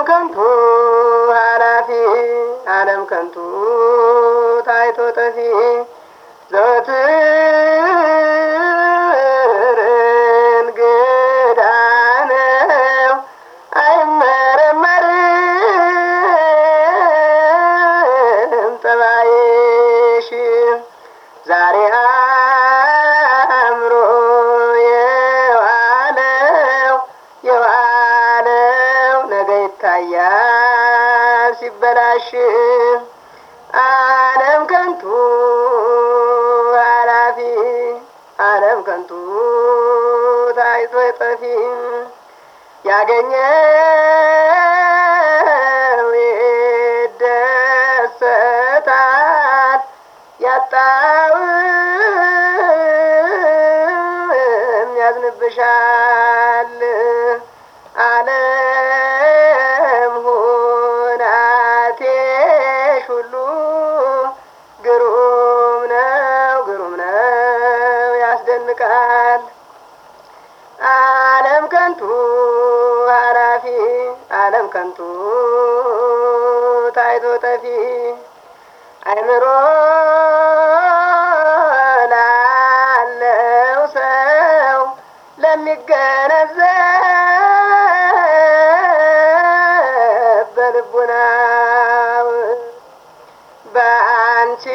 ከንቱ ኃላፊ ዓለም ከንቱ ታይቶ ጠፊ ዘወትር እንግዳ ነው አይመረመርም ጠባይሽ ዛሬ አምሮ የዋለው የዋለው ነገ ይታያል ሲበላሽ ዓለም ከንቱ ኃላፊ ዓለም ከንቱ ታይቶ ጠፊ ያገኘው ይደሰታል ያጣውም ያዝንብሻል። ዓለም ሁናቴሽ ሁሉ ግሩም ነው ግሩም ነው ያስደንቃል። ዓለም ከንቱ ኃላፊ ዓለም ከንቱ ታይቶ ጠፊ አይምሮ ላለው ሰው ለሚገነዘብ በልቡናው በአንቺ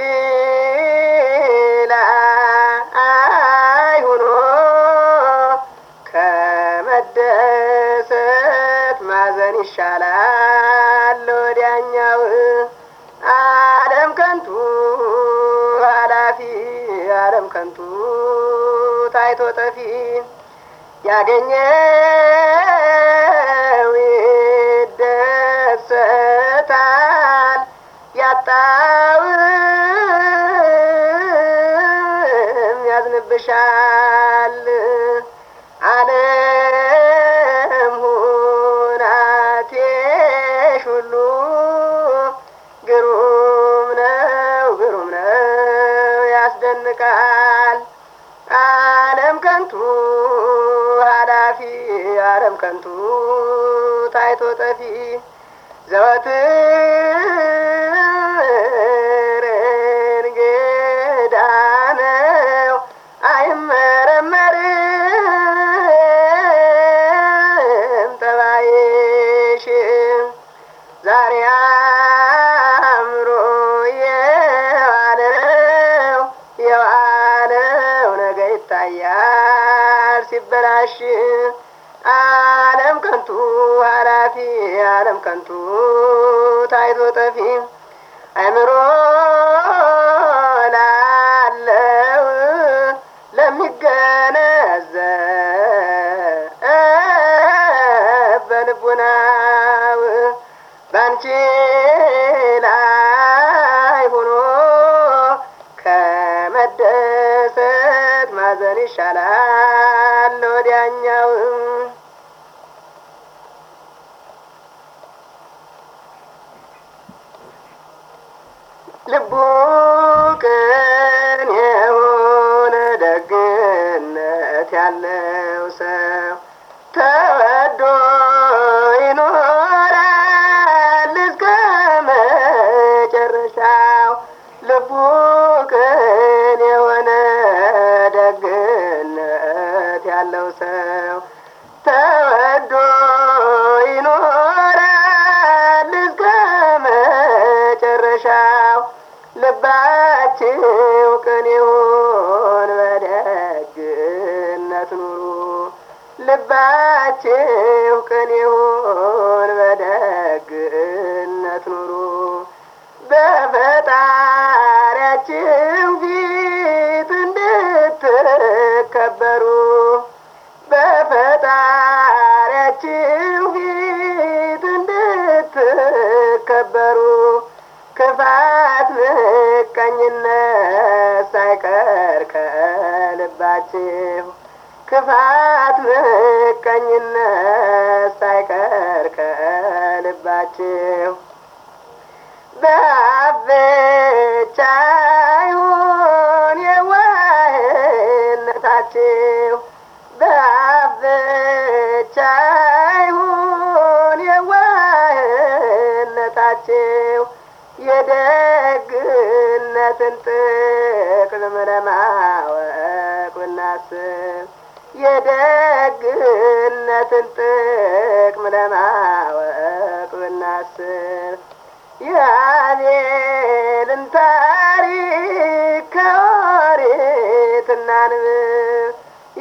ላይ ሆኖ ከመደሰት ማዘን ይሻላል ወዲያኛው ዓለም ከንቱ ኃላፊ ዓለም ከንቱ ታይቶ ጠፊ ያገኘው ይደሰታል ያጣውም ያዝንብሻል። ዓለም ሁናቴሽ ሁሉ ግሩም ነው ግሩም ነው ያስደንቃል። ዓለም ከንቱ ኃላፊ ዓለም ከንቱ ታይቶ ጠፊ ዘወትር እንግዳ ነው አይመረመርም ጠባይሽ ዛሬ አምሮ የዋለው የዋለው ነገ ይታያል ሲበላሽ ዓለም ከንቱ ኃላፊ ዓለም ከንቱ ታይቶ ጠፊ አእምሮ ላለው ለሚገነዘብ በልቡናው ባንቺ ላይ ሆኖ ከመደሰት ማዘን ይሻላል ወዲያኛው ልቡ ቅን የሆነ ደግነት ያለው ሰው ተወዶ ይኖራል እስከ መጨረሻው። ልቡ ቅን የሆነ ደግነት ያለው ሰው ተወዶ ይኖራል እስከ መጨረሻው። ልባችሁ ቅን ይሁን በደግነት ኑሩ። ልባችሁ ቅን ይሁን በደግነት ኑሩ። በፈጣሪያችሁ ፊት እንድትከበሩ በፈጣሪያችሁ ፊት እንድትከበሩ ክፋት ምቀኝነት ሳይቀር ከልባችሁ ክፋት ምቀኝነት ሳይቀር ከልባችሁ በአፍ ብቻ ይሁን የዋህነታችሁ በአፍ ብቻ ይሁን የዋህ ታጣችው የደግነትን ጥቅም ለማወቅ ብናስብ የደግነትን ጥቅም ለማወቅ ብናስብ የአቤልን ታሪክ ከኦሪት እናንብብ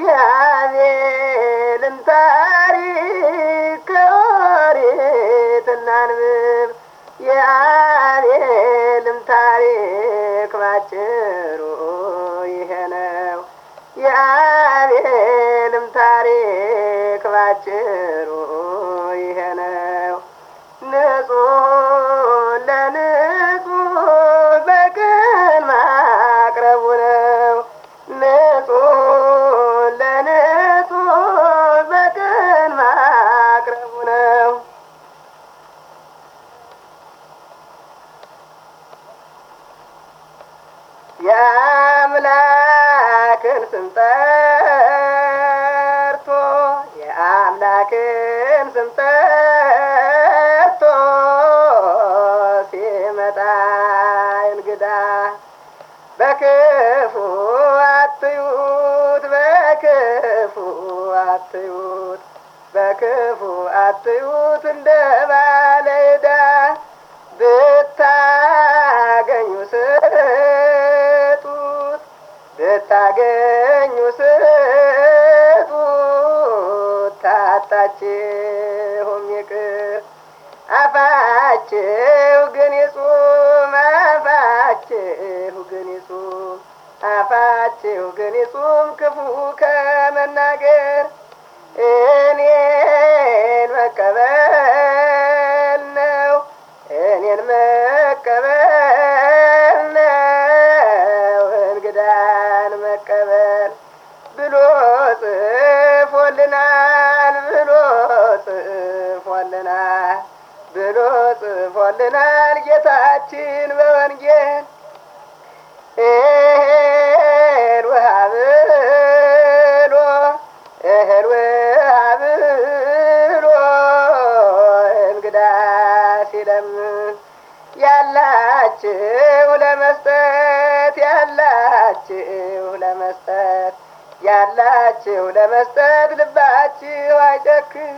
የአቤልን ታሪክ ከኦሪት እናንብብ የአቤልም ታሪክ ባጭሩ ይሄ ነው። የአቤልም ታሪክ ባጭሩ ይሄ ነው። ንጹሕ ለንጹሕ በቅን ማቅረቡ ነው። ንጹሕ ለንጹሕ በቅን ማቅረቡ ነው። የአምላክን ስም ጠርቶ የአምላክን ስም ጠርቶ ሲመጣ እንግዳ በክፉ አትዩት፣ በክፉ አትዩት፣ በክፉ አትዩት እንደ ባለ ዕዳ ብታገኙ ስጡት፣ ብታገኙ ስጡት፣ ታጣችሁም ይቅር አፋችሁ ግን ይጹም፣ አፋችሁ ግን ይጹም፣ አፋችሁ ግን ይጹም ክፉ ከመናገር እኔን መቀበል ነው እኔን መቀበል ነው እንግዳን መቀበል ብሎ ጽፎልናል ብሎ ጽፎልናል ብሎ ጽፎልናል ጌታችን በወንጌል እህል ውሃ ብሎ እህል ውሃ ብሎ እንግዳ ሲለምን ያላችሁ ለመስጠት ያላችሁ ለመስጠት ያላችሁ ለመስጠት ልባችሁ አይጨክን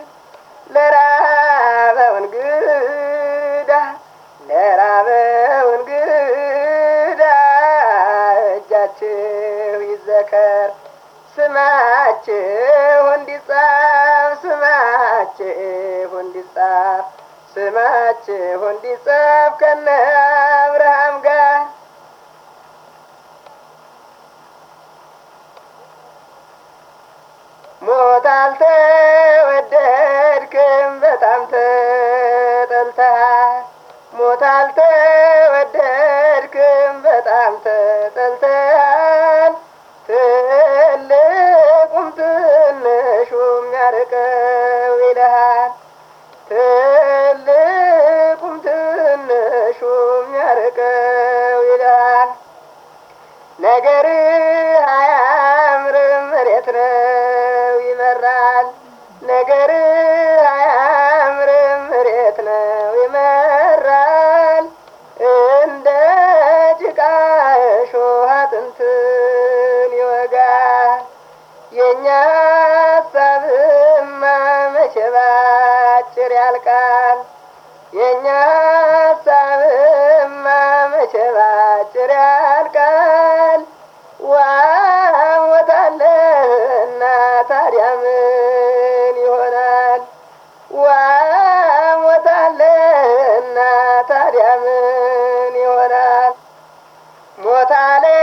ለራበው እንግዳ ለራበው እንግዳ እጃችሁ ይዘከር ስማችሁ እንዲጻፍ ስማችሁ እንዲጻፍ ስማችሁ እንዲጻፍ ከነ አብርሃም ጋር ሞት አልተወደድክም በጣም ተጠልተሃል። ሞት አልተወደድክም በጣም ተጠልተሃል። ትልቁም ትንሹም ያርቀው ይልሃል። ትልቁም ትንሹም ያርቀው ይልሃል። ነገር አያምርም መሬት ነው ይመራል። ነገር አያምርም መሬት ነው ይመራል። እንደ ጭቃ እሾህ አጥንትን ይወጋል። የእኛ ሀሳብማ መቼ ባጭር ያልቃል። የእኛ ሀሳብማ መቼ ባጭር ያልቃል። ዋሞታለህና ታዲያ ምን ይሆናል? ዋሞታለህና ታዲያ ምን ይሆናል? ሞት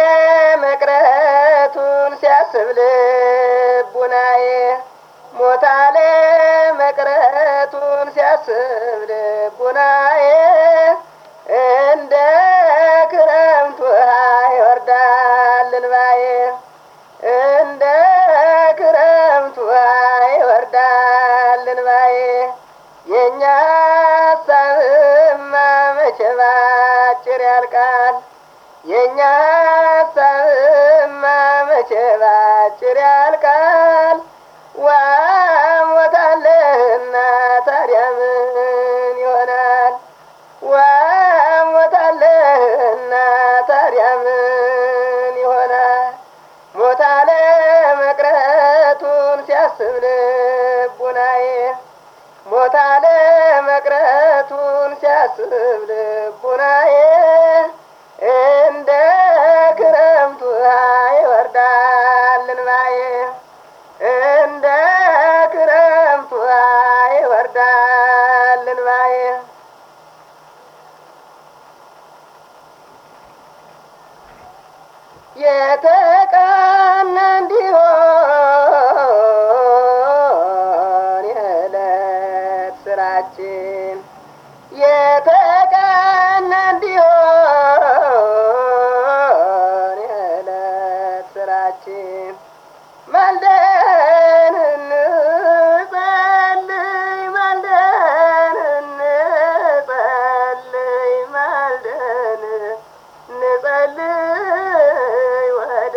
አለመቅረቱን ሲያስብ ልቡናዬ ሞት አለመቅረቱን ሲያስብ ልቡናዬ እንደ ክረምት ውሃ ይወርዳል እንባዬ እንደ ክረምት ውሃ ይወርዳል እንባዬ የእኛ ሀሳብማ መቼ ባጭር ያልቃል። የእኛ ሀሳብማ መቼ ባጭር ያልቃል። ዋሞታለህና ታዲያ ምን ይሆናል? ወሞታለህና ታዲያ ምን ይሆናል? ሞታ ለመቅረቱን ሲያስብ ልቡናዬ ሞታ ለመቅረቱን ሲያስብ ልቡናዬ እንደ ክረምቱ ውሃ ይወርዳል እንባዬ እንደ ክረምቱ ውሃ ይወርዳል እንባዬ የተቃና እንዲሆን የዕለት ስራችን የተቃና እንዲሆን የዕለት ስራችን ማልደን እንጸልይ ማልደን እንጸልይ ማልደን እንጸልይ ወደ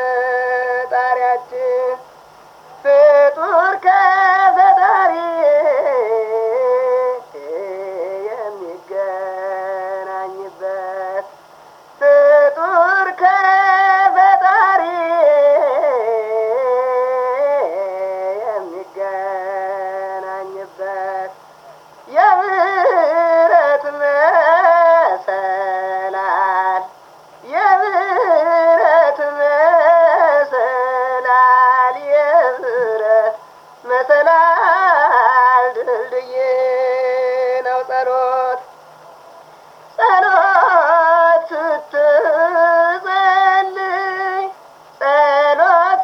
ፈጣሪያችን ፍጡር ከፈጣሪ የሚገናኝበት ፍጡር ከፈጣሪ የሚገናኝበት የምህረት መሰላል የምህረት መሰላል የምህረት መሰላል ድልድይ ነው ጸሎት ጸሎት ስትጸልይ ጸሎት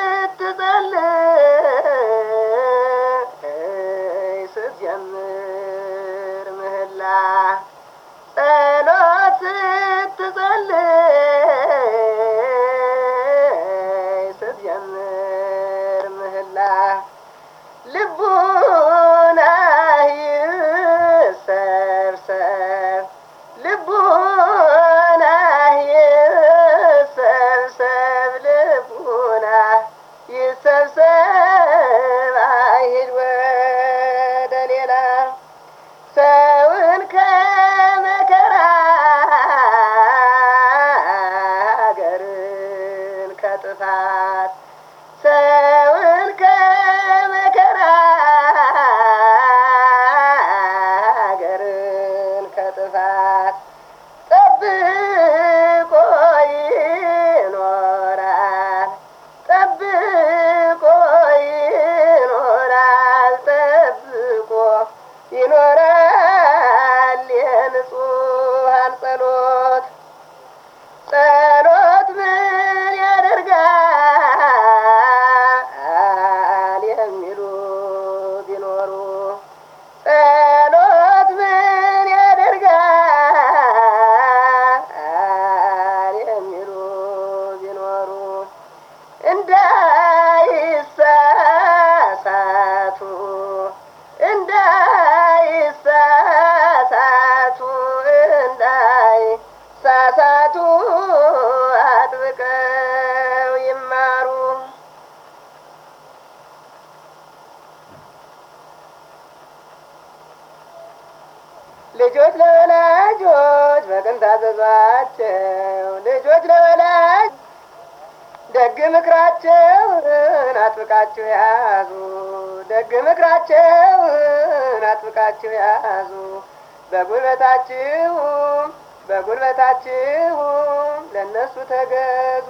ስትጸልይ ስትጀምር ምህላ ጸሎት ስትጸልይ ስትጀምር ምህላ ልቡና ይሰብሰብ ልቡና ይሰብሰብ ልቡና ይሰብሰብ አይሂድ ወደ ሌላ ሰውን ከመከራ ሀገርን ከጥፋት ሰውን ከመከራ ሀገርን ከጥፋት ጠብቆ ይኖራል ጠብቆ ይኖራል ጠብቆ ይኖራል የንጹሐን ጸሎት ጸሎት ምን ያደርጋል የሚሉ ቢኖሩ ጸሎት ምን ያደርጋል የሚሉ ቢኖሩ እንዳይሳሳቱ እንዳይሳሳቱ እንዳይሳሳቱ አጥብቀው ይማሩ። ልጆች ለወላጆች በቅን ታዘዟቸው። ልጆች ለወላጅ ደግ ምክራቸውን አጥብቃችሁ ያዙ። ደግ ምክራቸውን አጥብቃችሁ ያዙ። በጉልበታችሁም በጉልበታችሁም ለእነሱ ተገዙ።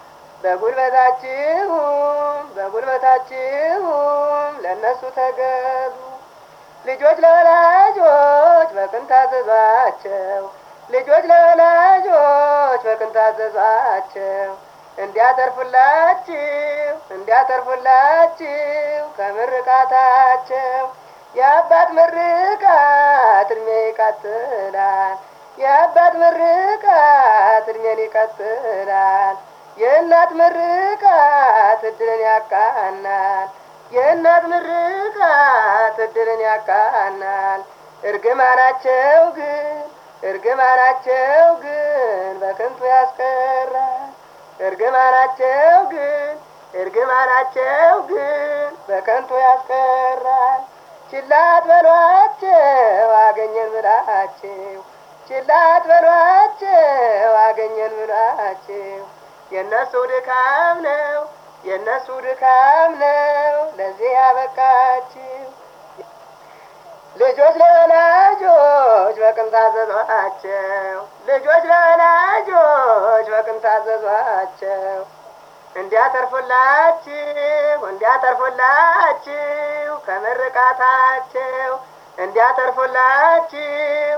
በጉልበታችሁም በጉልበታችሁም ለእነሱ ተገዙ። ልጆች ለወላጆች በቅን ታዘዟቸው። ልጆች ለወላጆች በቅን ታዘዟቸው። እንዲያተርፉላችሁ እንዲያተርፉላችሁ ከምርቃታቸው የአባት ምርቃት እድሜ ይቀጥላል። የአባት ምርቃት እድሜን ይቀጥላል። የእናት ምርቃት እድልን ያቃናል። የእናት ምርቃት እድልን ያቃናል። እርግማናቸው ግን እርግማናቸው ግን በከንቱ ያስቀራል። እርግማናቸው ግን እርግማናቸው ግን በከንቱ ያስቀራል። ችላ አትበሏቸው አገኘን ብላ ብላችሁ ችላት በሏቸው አገኘን ብላችሁ የእነሱ ድካም ነው የእነሱ ድካም ነው ለዚህ ያበቃችሁ። ልጆች ለወላጆች በቅን ታዘዟቸው፣ ልጆች ለወላጆች በቅን ታዘዟቸው። እንዲያተርፉላችሁ እንዲያተርፉላችሁ ከምርቃታቸው እንዲያተርፉላችሁ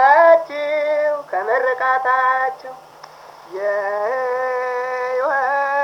እንዲያተርፉላችሁ ከምርቃታቸው የሕይወት